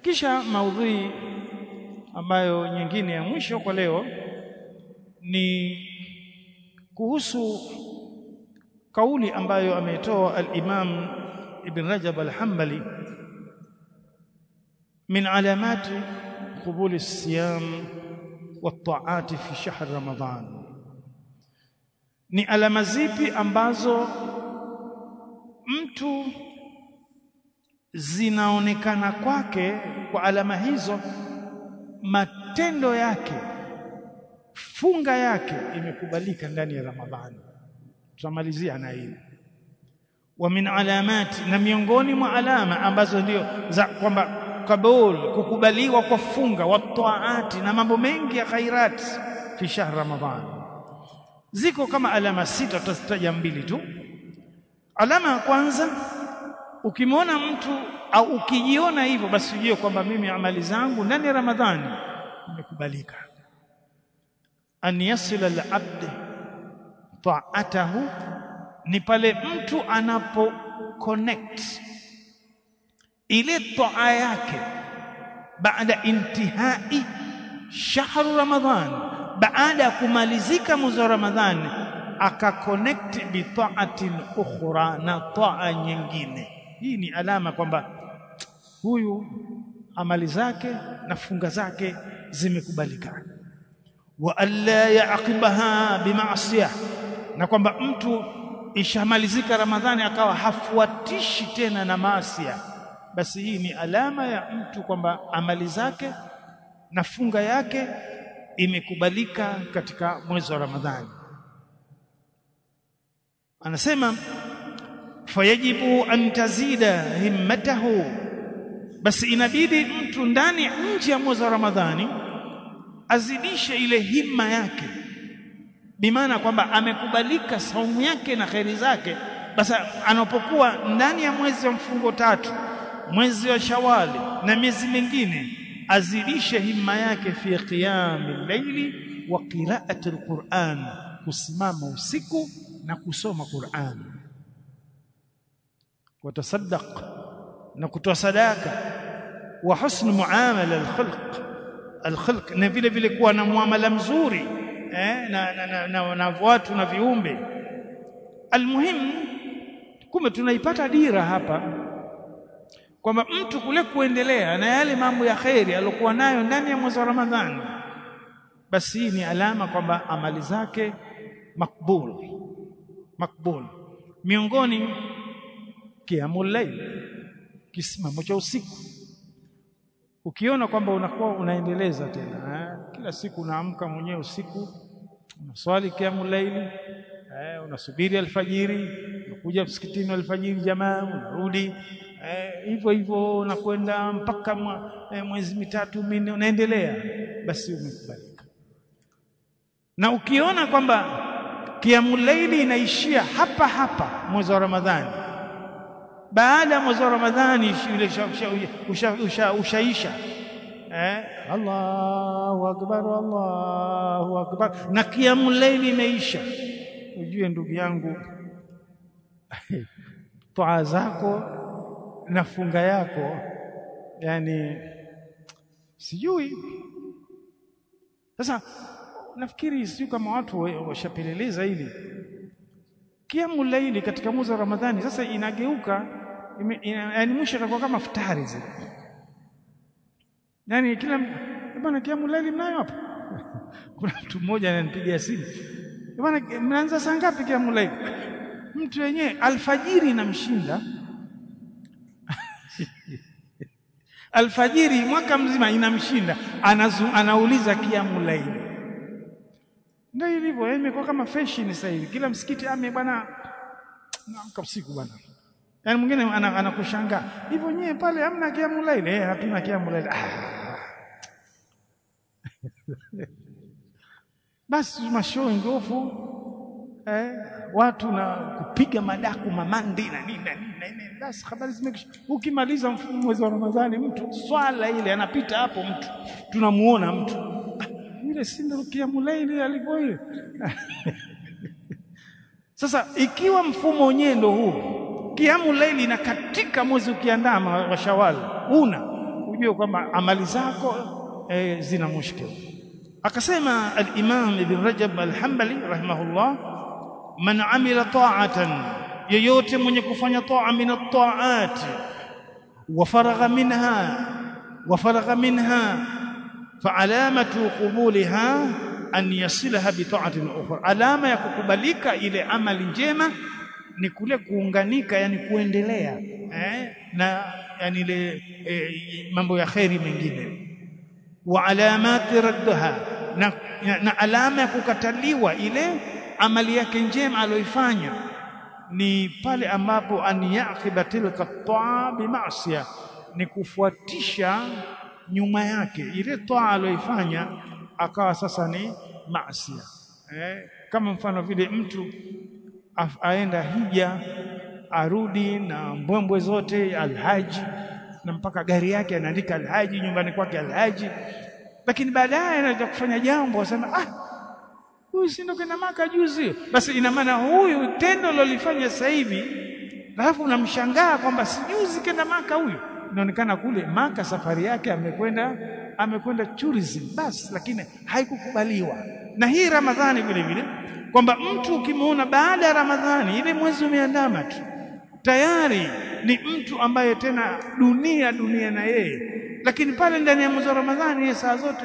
kisha maudhui ambayo nyingine ya mwisho kwa leo ni kuhusu kauli ambayo ametoa al-Imam Ibn Rajab al-Hanbali min alamati قبول الصيام والطاعات في شهر رمضان ni alama zipi ambazo mtu zinaonekana kwake kwa alama hizo matendo yake funga yake imekubalika ndani ya Ramadhani tutamalizia na hili wa min alamati na miongoni mwa alama ambazo ndio za kwamba kabul kukubaliwa kwa funga wa taati na mambo mengi ya khairat fi shahr ramadhan ziko kama alama sita tutazitaja mbili tu alama ya kwanza ukimwona mtu au ukijiona hivyo basi ujue kwamba mimi amali zangu ndani ya ramadhani imekubalika an yasila al-abd ta'atahu ni pale mtu anapo connect ile toa yake baada intihai shahru ramadhan baada ya kumalizika mwezi wa ramadhani akaconnect bi ta'atin ukhra na toa nyingine hii ni alama kwamba huyu amali zake na funga zake zimekubalika wa alla yaqibaha bima'siyah na kwamba mtu ishamalizika ramadhani akawa hafuatishi tena na maasia basi hii ni alama ya mtu kwamba amali zake na funga yake imekubalika katika mwezi wa Ramadhani. Anasema fayajibu an tazida himmatahu, basi inabidi mtu ndani nje ya mwezi wa Ramadhani azidishe ile himma yake, bimaana kwamba amekubalika saumu yake na kheri zake. Basi anapokuwa ndani ya mwezi wa mfungo tatu mwezi wa Shawali na miezi mingine azidishe himma yake fi qiyami llaili wa qiraati alquran, kusimama usiku na kusoma Qur'an, watasaddaq na kutoa sadaka, wa husn muamala alkhalq alkhalq, na vile vile kuwa na muamala mzuri eh, na, na, na, na, na watu na viumbe. Almuhim, kumbe tunaipata dira hapa kwamba mtu kule kuendelea na yale mambo ya kheri aliyokuwa nayo ndani ya mwezi wa Ramadhani, basi hii ni alama kwamba amali zake makbul makbul. Miongoni qiyamul layl, kisimamo cha usiku. Ukiona kwamba unakuwa unaendeleza tena eh, kila siku unaamka mwenyewe usiku unaswali qiyamul layl eh, unasubiri alfajiri, unakuja msikitini alfajiri jamaa, unarudi hivyo eh, hivyo unakwenda mpaka mwa, eh, mwezi mitatu minne unaendelea, basi umekubalika. Na ukiona kwamba kiamul laili inaishia hapa hapa mwezi wa Ramadhani, baada ya mwezi wa Ramadhani ile ushaisha eh, Allahu akbar, Allahu akbar, na kiamul laili imeisha, ujue ndugu yangu toa zako na funga yako yani sijui sasa nafikiri sijui kama watu washapeleleza hili kiamu laili katika mwezi wa Ramadhani sasa inageuka yani mwisho itakuwa kama futari zile yani kila bwana kiamu laili mnayo hapa kuna mtu mmoja ananipigia simu bwana mnaanza saa ngapi kiamu laili mtu wenyewe alfajiri inamshinda alfajiri mwaka mzima inamshinda, anazu, anauliza kiamu laili. Ndio ilivyo, imekuwa kama fashion sasa hivi, kila msikiti ame bwana, naamka usiku bwana. Yaani mwingine anakushangaa hivyo, nyewe pale hamna kiamu laili? Eh, hatuna kiamu laili. Ah. Basi mashowing off eh, watu na kupiga madaku mamandi na nini na nini na nini, basi habari zimekisha. Ukimaliza mwezi wa Ramadhani, mtu swala ile anapita hapo, mtu tunamuona mtu yule, si ndio kiamu laili alivyo ile. Sasa ikiwa mfumo wenyewe ndio huu, kiamu laili na katika mwezi ukiandama wa Shawali una ujue kwamba amali zako e, zina mushkil akasema al-Imam Ibn Rajab al-Hanbali rahimahullah man amila ta'atan yeyote mwenye kufanya ta'a min at-ta'at wa faragha minha wa faragha minha fa alamatu qubulha an yasilaha bi ta'atin ukhra alama ya kukubalika ile amali njema ni kule kuunganika yani kuendelea eh, na yani ile eh, mambo ya khairi mengine wa alamati raddaha na, na, na alama ya kukataliwa ile amali yake njema aliyoifanya ni pale ambapo an yaqiba tilka taa bima'siya ni kufuatisha nyuma yake ile taa aliyoifanya akawa sasa ni maasiya eh, kama mfano vile mtu aenda hija arudi na mbwembwe zote alhaji na mpaka gari yake anaandika alhaji nyumbani kwake alhaji lakini baadaye anaja kufanya jambo asema ah huyu si ndo kenda maka juzi basi ina maana huyu tendo lolifanya sasa hivi alafu unamshangaa kwamba si juzi kenda maka huyu inaonekana kule maka safari yake amekwenda amekwenda tourism basi lakini haikukubaliwa na hii ramadhani vile vile kwamba mtu ukimwona baada ya ramadhani ile mwezi umeandama tu tayari ni mtu ambaye tena dunia dunia na yeye lakini pale ndani ya mwezi wa ramadhani yeye saa zote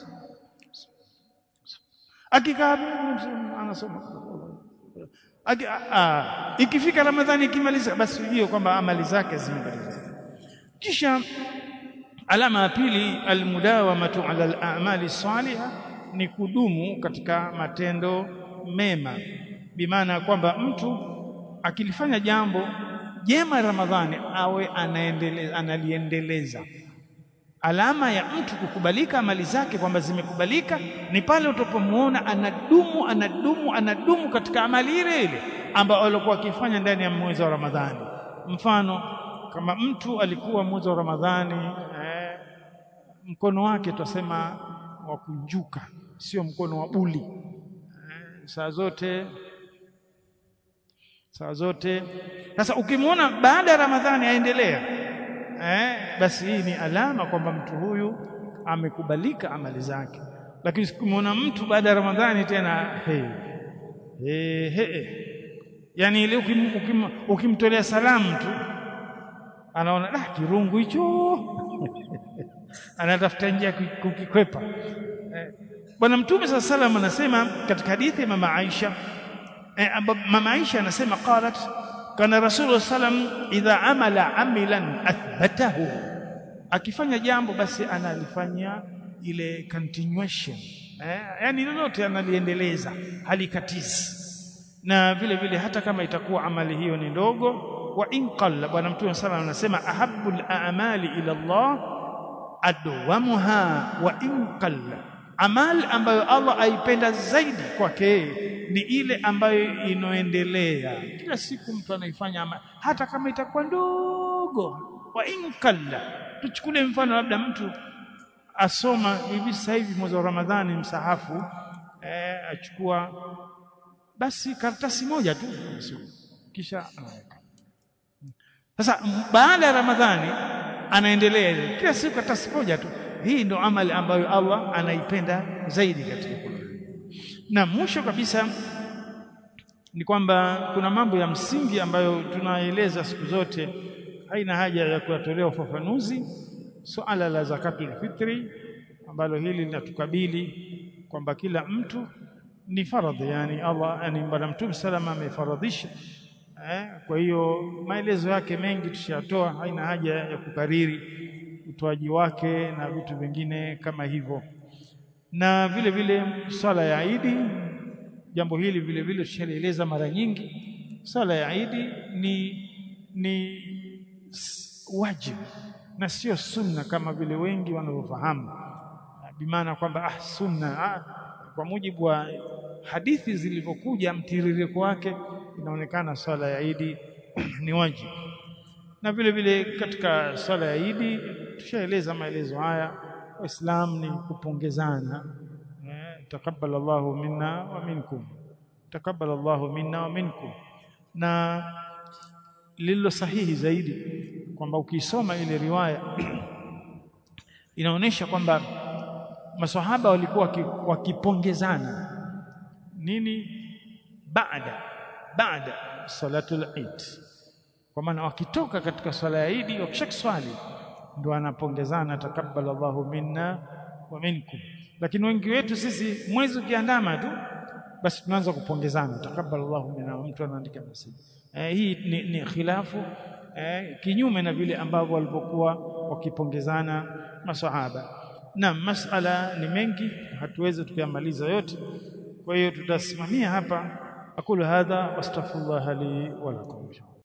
akikaa anasoma Aki, a, ikifika ramadhani ikimaliza basi ujue kwamba amali zake zimemalizika kisha alama ya pili almudawamatu ala al-a'mali salihah ni kudumu katika matendo mema bimaana kwamba mtu akilifanya jambo jema Ramadhani awe anaendeleza analiendeleza alama ya mtu kukubalika amali zake kwamba zimekubalika ni pale utapomuona anadumu anadumu anadumu katika amali ile ile ambayo alikuwa akifanya ndani ya mwezi wa Ramadhani mfano kama mtu alikuwa mwezi wa Ramadhani eh, mkono wake tutasema wa kunjuka sio mkono wa buli eh, saa zote saa zote sasa ukimwona baada ya Ramadhani aendelea eh, basi hii ni alama kwamba mtu huyu amekubalika amali zake lakini ukimwona mtu baada ya Ramadhani tena hey, hey, hey. yani ile ukim, ukim, ukimtolea salamu tu anaona ah kirungu hicho anatafuta njia kukikwepa eh, bwana mtume saa salam anasema katika hadithi ya mama Aisha eh, mama Aisha anasema qalat kana rasulullah sallam idha amala amilan athbatahu akifanya jambo basi analifanya ile continuation eh, yani lolote analiendeleza halikatizi na vile vile hata kama itakuwa amali hiyo ni ndogo wa in qalla bwana mtume sallam anasema ahabbul a'mali ila Allah adwamuha wa in qalla amali ambayo Allah aipenda zaidi kwake ni ile ambayo inoendelea kila siku mtu anaifanya amali hata kama itakuwa ndogo wa in qalla tuchukule mfano labda mtu asoma hivi sasa hivi mwezi wa Ramadhani msahafu eh, achukua basi karatasi moja tu kisha anaweka sasa baada ya Ramadhani anaendelea ile kila siku karatasi moja tu hii ndo amali ambayo Allah anaipenda zaidi katika Qur'an na mwisho kabisa ni kwamba kuna mambo ya msingi ambayo tunaeleza siku zote haina haja ya kuyatolea ufafanuzi suala la zakatul fitri ambalo hili linatukabili kwamba kila mtu ni faradhi yani Allah yani bwana mtume salama amefaradhisha eh, kwa hiyo maelezo yake mengi tushatoa haina haja ya kukariri utoaji wake na vitu vingine kama hivyo na vile vile swala ya Idi jambo hili vile vile tushalieleza mara nyingi swala ya Idi ni ni wajibu na sio sunna kama vile wengi wanavyofahamu bimaana kwamba ah sunna ah, kwa mujibu wa hadithi zilivyokuja mtiririko wake inaonekana swala ya Idi ni wajibu na vile vile katika swala ya Idi tushaeleza maelezo haya waislamu ni kupongezana eh, takabbal Allahu minna wa minkum takabbal Allahu minna wa minkum na lililo sahihi zaidi kwamba ukisoma ile riwaya inaonyesha kwamba maswahaba walikuwa wakipongezana nini baada baada salatul Eid kwa maana wakitoka katika swala ya Eid wakishakiswali ndio anapongezana takabbal Allahu minna wa minkum lakini wengi wetu sisi mwezi ukiandama tu basi tunaanza kupongezana takabbal Allahu minna mtu anaandika message eh, hii ni, ni khilafu eh, kinyume na vile ambavyo walivyokuwa wakipongezana maswahaba na masala ni mengi hatuwezi tukayamaliza yote kwa hiyo tutasimamia hapa aqulu hadha wastaghfirullah li wa lakum